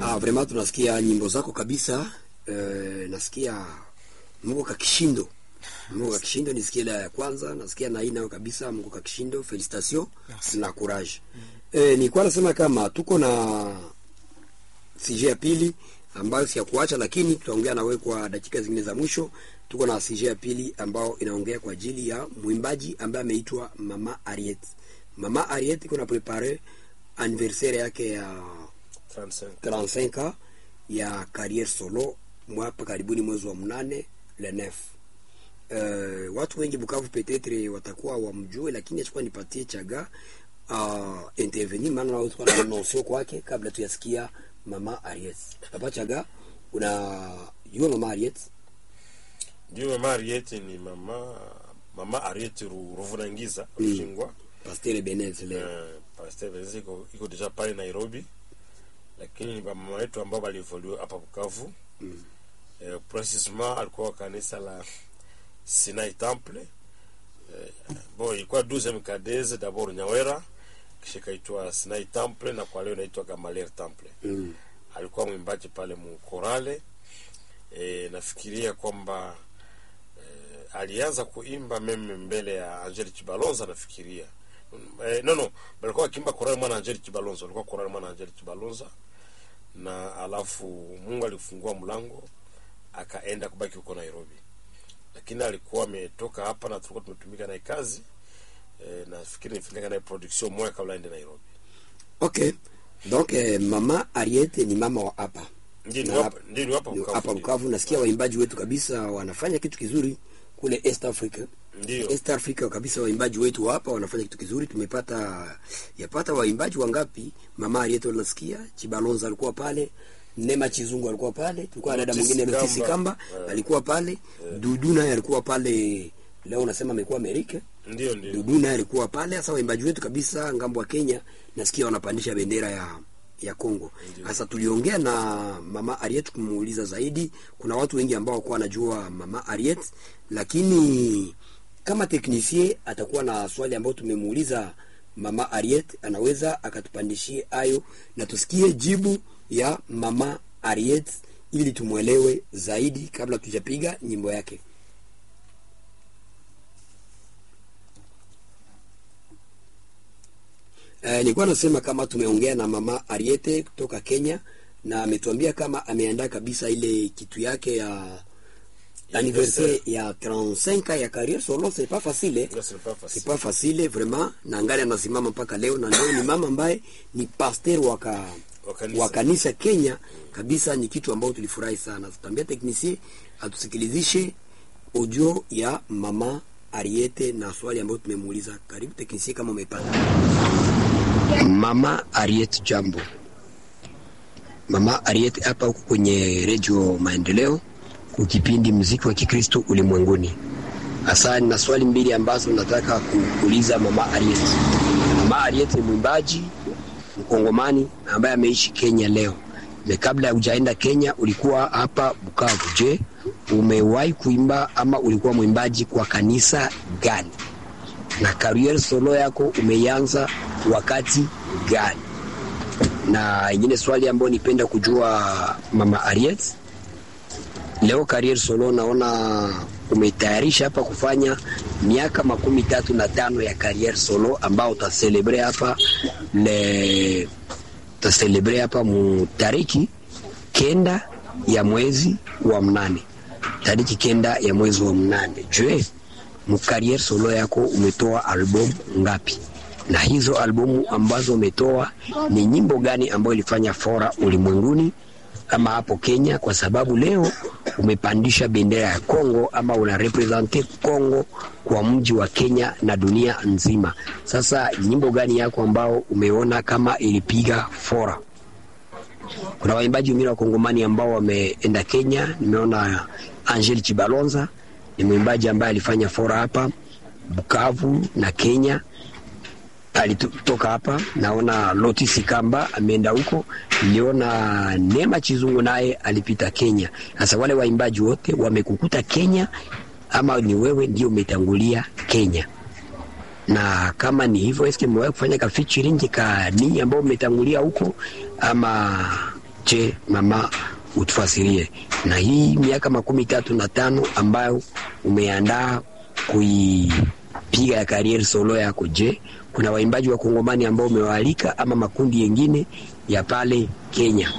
Ah, vraiment tunasikia nyimbo zako kabisa. Eh, nasikia Mungu kakishindo. Mungu kakishindo nisikia la ya kwanza, nasikia na hii nayo kabisa Mungu kakishindo. Felicitation na courage. Eh, nilikuwa nasema kama tuko na CJ ya pili ambayo si ya kuacha, lakini tutaongea na wewe kwa dakika zingine za mwisho. Tuko na CJ ya pili ambao inaongea kwa ajili ya mwimbaji ambaye ameitwa Mama Ariet. Mama Ariet iko na prepare anniversaire yake ya 35 35 ya carrière solo mwapa karibuni mwezi wa mnane le 9. Uh, watu wengi Bukavu petetre watakuwa wamjue, lakini achukua nipatie chaga uh, intervenir maana na watu na nosio kwake kabla tuyasikia mama Ariet. Papa chaga una yua mama Ariet ndio mama Ariete ni mama mama Ariete Ru- Ruvunangiza Rushingwa Pasteur Benez leo. Eh, Pastor Benzi iko iko deja pale Nairobi, lakini ni mama wetu ambao walivoliwa hapa Bukavu. Mm. Eh, precisement alikuwa wa kanisa la Sinai Temple. Eh, bon ilikuwa 12e kadeze d'abord Nyawera kisha ikaitwa Sinai Temple na kwa leo inaitwa Gamaliel Temple. Mm. Alikuwa mwimbaji pale mukorale. E, nafikiria kwamba e, alianza kuimba meme mbele ya Angel Chibalonza nafikiria e, no no balikuwa akiimba korale mwana Angel Chibalonza alikuwa korale mwana Angel Chibalonza na alafu Mungu alifungua mlango akaenda kubaki huko Nairobi lakini alikuwa ametoka hapa na tulikuwa tumetumika naye kazi e, nafikiri nifanyika naye production moja kabla aende Nairobi Okay. Donc eh, mama Ariet ni mama wa hapa. ndio ni Na hapa ndio ni hapa Ni Bukavu, hapa ndio. Bukavu nasikia waimbaji wetu kabisa wanafanya kitu kizuri kule East Africa. ndio East Africa kabisa, waimbaji wetu hapa wanafanya kitu kizuri. Tumepata yapata waimbaji wangapi? Mama Arieto nasikia Chibalonza alikuwa pale, Nema Chizungu alikuwa pale, tulikuwa na dada Lotisi mwingine Lotisi Kamba. Kamba Eh. alikuwa pale, Dudu naye alikuwa pale. Leo unasema amekuwa Amerika. ndio ndio Dudu naye alikuwa pale. Sasa waimbaji wetu kabisa ngambo wa Kenya nasikia wanapandisha bendera ya ya Kongo. Sasa tuliongea na mama Ariet kumuuliza zaidi. Kuna watu wengi ambao wakuwa wanajua mama Ariet, lakini kama teknisie atakuwa na swali ambayo tumemuuliza mama Ariet, anaweza akatupandishie ayo na tusikie jibu ya mama Ariet ili tumwelewe zaidi kabla tujapiga nyimbo yake. Eh, nilikuwa nasema kama tumeongea na mama Ariete kutoka Kenya na ametuambia kama ameandaa kabisa ile kitu yake ya anniversaire ya 35 ya carrière solo, c'est pas facile eh? Ndio, c'est pas c'est facile. pas facile vraiment, na angali anasimama mpaka leo, na leo ni mama ambaye ni pasteur wa ka Wa kanisa. wa kanisa Kenya kabisa. Ni kitu ambao tulifurahi sana. Tutambia technicien atusikilizishe audio ya mama Ariete na swali ambayo tumemuuliza. Karibu technicien, kama umepata. Mama Ariete, jambo. Mama Ariete hapa huko kwenye redio Maendeleo, kwa kipindi mziki wa Kikristo ulimwenguni. Hasa na swali mbili ambazo nataka kuuliza mama Ariete. Mama Ariete ni mwimbaji mkongomani ambaye ameishi Kenya leo. Na kabla ya hujaenda Kenya ulikuwa hapa Bukavu. Je, umewahi kuimba ama ulikuwa mwimbaji kwa kanisa gani? Na career solo yako umeianza wakati gani? Na ingine swali ambayo nipenda kujua mama Ariet, leo career solo naona umetayarisha hapa kufanya miaka makumi tatu na tano ya career solo ambao utaselebre hapa le utaselebre hapa mu tariki kenda ya mwezi wa mnane tariki kenda ya mwezi wa mnane. Je, mu career solo yako umetoa albamu ngapi? Na hizo albamu ambazo umetoa ni nyimbo gani ambayo ilifanya fora ulimwenguni ama hapo Kenya? Kwa sababu leo umepandisha bendera ya Kongo ama una represente Kongo kwa mji wa Kenya na dunia nzima. Sasa nyimbo gani yako ambao umeona kama ilipiga fora? Kuna waimbaji wengine wa Kongomani ambao wameenda Kenya. Nimeona Angel Chibalonza ni mwimbaji ambaye alifanya fora hapa Bukavu na Kenya, alitoka hapa. Naona Lotisi Kamba ameenda huko, niliona Neema Chizungu naye alipita Kenya. Sasa wale waimbaji wote wamekukuta Kenya ama ni wewe ndio umetangulia Kenya? na kama ni hivyo, eske mmewahi kufanya ka featuring ka ninyi ambao umetangulia huko ama Je, mama, utufasirie na hii miaka makumi tatu na tano ambayo umeandaa kuipiga ya kariere solo yako. Je, kuna waimbaji wa Kongomani ambao umewaalika ama makundi yengine ya pale Kenya?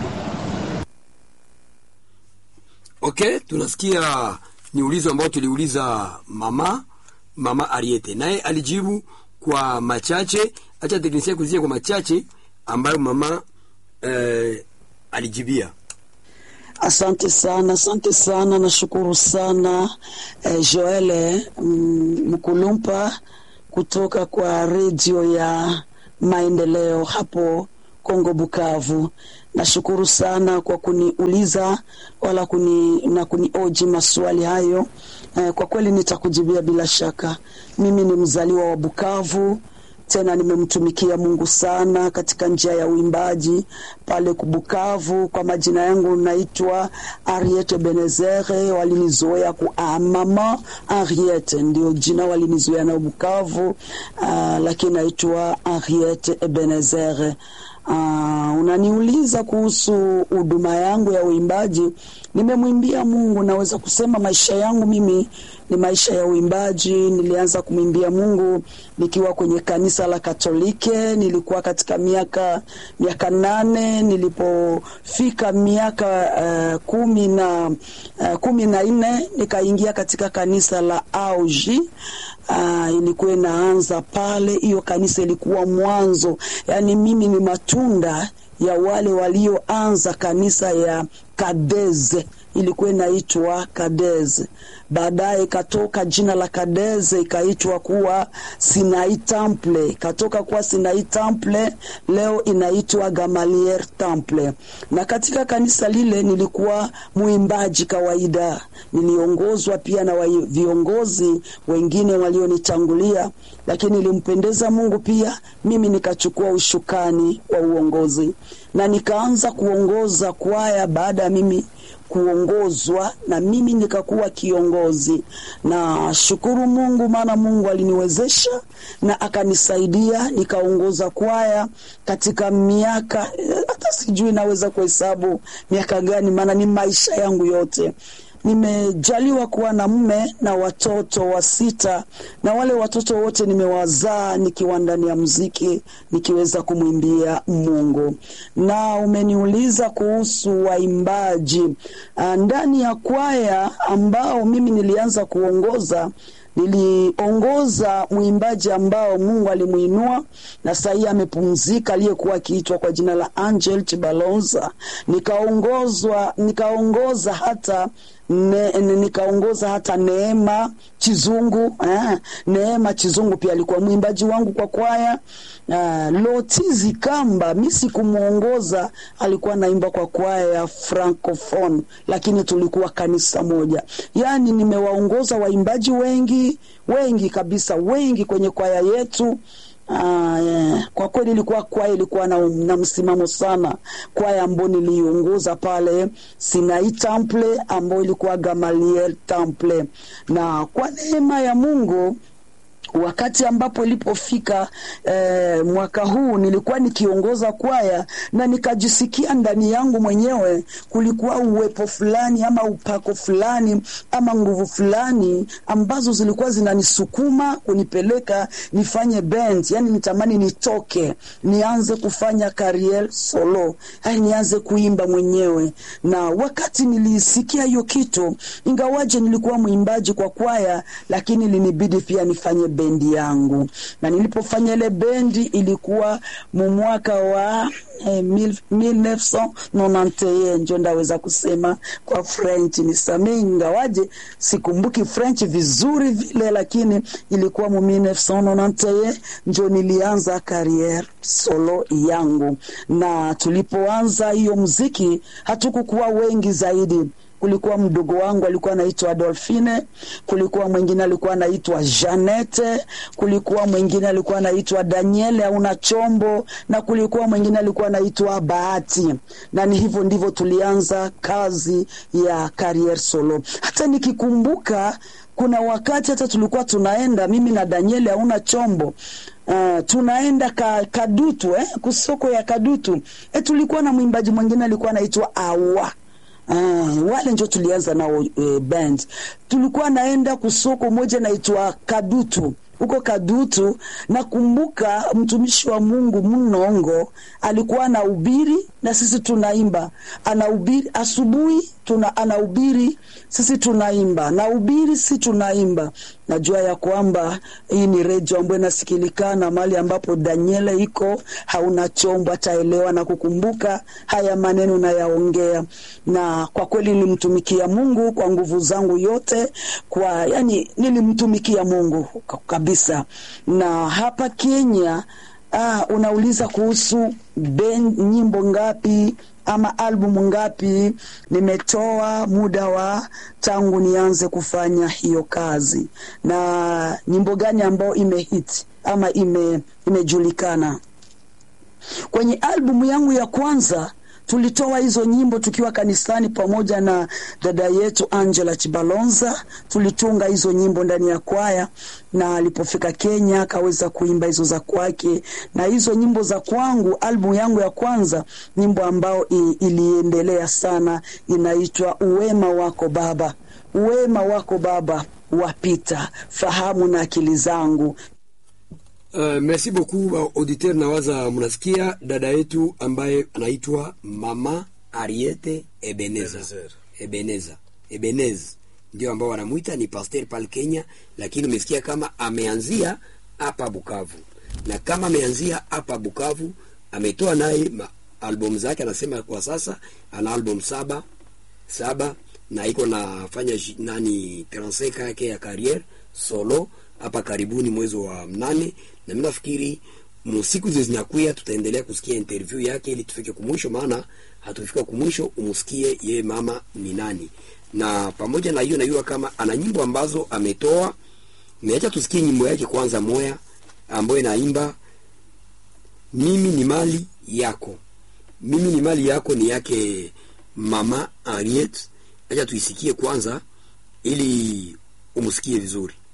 Okay, tunasikia ni ulizo ambao tuliuliza mama mama Ariete, naye alijibu kwa machache. Acha teknisia kuzie kwa machache ambayo mama eh, alijibia. Asante sana, asante sana, nashukuru sana eh, Joele mm, Mkulumpa kutoka kwa redio ya Maendeleo hapo Kongo Bukavu. Nashukuru sana kwa kuniuliza wala kuni, na kunioji maswali hayo eh, kwa kweli nitakujibia bila shaka. Mimi ni mzaliwa wa Bukavu tena nimemtumikia Mungu sana katika njia ya uimbaji pale Kubukavu. Kwa majina yangu naitwa Ariete Benezere, walinizoea ku ah, mama Ariete ndio jina walinizoea na Bukavu, ah, lakini naitwa Ariete Ebenezere. Uh, unaniuliza kuhusu huduma yangu ya uimbaji. Nimemwimbia Mungu, naweza kusema maisha yangu mimi ni maisha ya uimbaji. Nilianza kumwimbia Mungu nikiwa kwenye kanisa la Katolike, nilikuwa katika miaka miaka nane. Nilipofika miaka uh, kumi na uh, kumi na nne nikaingia katika kanisa la Auji. Uh, ilikuwa inaanza pale. Hiyo kanisa ilikuwa mwanzo, yaani mimi ni matunda ya wale walioanza kanisa ya Kadeze, ilikuwa inaitwa Kadeze. Baadaye ikatoka jina la Kadeze ikaitwa kuwa Sinai Temple, ikatoka kuwa Sinai Temple, leo inaitwa Gamaliel Temple. Na katika kanisa lile nilikuwa mwimbaji kawaida, niliongozwa pia na wa viongozi wengine walionitangulia, lakini ilimpendeza Mungu pia mimi nikachukua ushukani wa uongozi na nikaanza kuongoza kwaya baada ya mimi kuongozwa na mimi nikakuwa kiongozi. Na shukuru Mungu, maana Mungu aliniwezesha na akanisaidia nikaongoza kwaya katika miaka hata sijui naweza kuhesabu miaka gani, maana ni maisha yangu yote nimejaliwa kuwa na mme na watoto wa sita, na wale watoto wote nimewazaa nikiwa ndani ya muziki, nikiweza kumwimbia Mungu. Na umeniuliza kuhusu waimbaji ndani ya kwaya ambao mimi nilianza kuongoza niliongoza mwimbaji ambao Mungu alimuinua na sahii amepumzika, aliyekuwa akiitwa kwa jina la Angel Chibalonza. Nikaongozwa, nikaongoza hata ne, nikaongoza hata Neema Chizungu eh, Neema Chizungu pia alikuwa mwimbaji wangu kwa kwaya. Uh, Lotizi Kamba mi sikumuongoza, alikuwa naimba kwa kwaya ya Francophone, lakini tulikuwa kanisa moja. Yaani nimewaongoza waimbaji wengi wengi kabisa, wengi kwenye kwaya yetu. Ah, yeah. Kwa kweli ilikuwa kwaya ilikuwa na, na msimamo sana, kwaya ambayo niliongoza pale Sinai Temple ambayo ilikuwa Gamaliel Temple, na kwa neema ya Mungu wakati ambapo ilipofika eh, mwaka huu nilikuwa nikiongoza kwaya na nikajisikia ndani yangu mwenyewe kulikuwa uwepo fulani ama upako fulani ama nguvu fulani ambazo zilikuwa zinanisukuma kunipeleka nifanye band, yani nitamani nitoke nianze kufanya career solo, yani nianze kuimba mwenyewe. Na wakati nilisikia hiyo kitu, ingawaje nilikuwa mwimbaji kwa kwaya, lakini linibidi pia nifanye bendi yangu, na nilipofanya ile bendi ilikuwa mu mwaka wa eh, 1991 ndio ndaweza kusema kwa French, nisamee ingawaje sikumbuki French vizuri vile, lakini ilikuwa mu 1991 ndio nilianza career solo yangu, na tulipoanza hiyo muziki hatukukuwa wengi zaidi kulikuwa mdogo wangu alikuwa anaitwa Adolfine, kulikuwa mwingine alikuwa anaitwa Janete, kulikuwa mwingine alikuwa anaitwa Daniele auna chombo, na kulikuwa mwingine alikuwa anaitwa Bahati, na ni hivyo ndivyo tulianza kazi ya career solo. Hata nikikumbuka kuna wakati hata tulikuwa tunaenda mimi na Daniele auna chombo Uh, tunaenda ka, Kadutu eh, kusoko ya Kadutu eh, tulikuwa na mwimbaji mwingine alikuwa anaitwa Awa Ah, wale njo tulianza nao eh, band. Tulikuwa naenda kusoko moja naitwa Kadutu huko Kadutu. Nakumbuka mtumishi wa Mungu Mnongo alikuwa anahubiri na sisi tunaimba, anahubiri asubuhi, tuna anahubiri sisi tunaimba, nahubiri si tunaimba. Najua ya kwamba hii ni redio ambayo inasikilikana mahali ambapo Daniela iko, hauna chombo ataelewa na kukumbuka haya maneno nayaongea, na kwa kweli nilimtumikia Mungu kwa nguvu zangu yote, kwa yani nilimtumikia Mungu kabisa. Na hapa Kenya ah, unauliza kuhusu ben nyimbo ngapi ama albumu ngapi nimetoa muda wa tangu nianze kufanya hiyo kazi, na nyimbo gani ambayo imehit ama ime, imejulikana. Kwenye albumu yangu ya kwanza tulitoa hizo nyimbo tukiwa kanisani pamoja na dada yetu Angela Chibalonza. Tulitunga hizo nyimbo ndani ya kwaya, na alipofika Kenya akaweza kuimba hizo za kwake, na hizo nyimbo za kwangu, albumu yangu ya kwanza, nyimbo ambayo iliendelea sana, inaitwa Uwema wako Baba. Uwema wako Baba wapita fahamu na akili zangu. Uh, merci beaucoup ba auditeur, nawaza mnasikia dada yetu ambaye anaitwa Mama Ariete Ebeneza Ebenezer. Ebeneza Ebenez ndio ambao wanamwita ni pasteur pale Kenya, lakini umesikia kama ameanzia hapa Bukavu, na kama ameanzia hapa Bukavu ametoa naye ma- album zake, anasema kwa sasa ana album saba saba na iko nafanya ji- nani 35 yake ya carrière solo hapa karibuni mwezi wa mnane, na mimi nafikiri musiku hizo zinakuya tutaendelea kusikia interview yake ili tufike kumwisho, maana hatufika kumwisho, umsikie yeye mama ni nani. Na pamoja na hiyo, najua kama ana nyimbo ambazo ametoa. Niacha tusikie nyimbo yake kwanza moya ambayo inaimba mimi ni mali yako mimi ni mali yako ni yake mama Ariet. Acha tuisikie kwanza ili umsikie vizuri.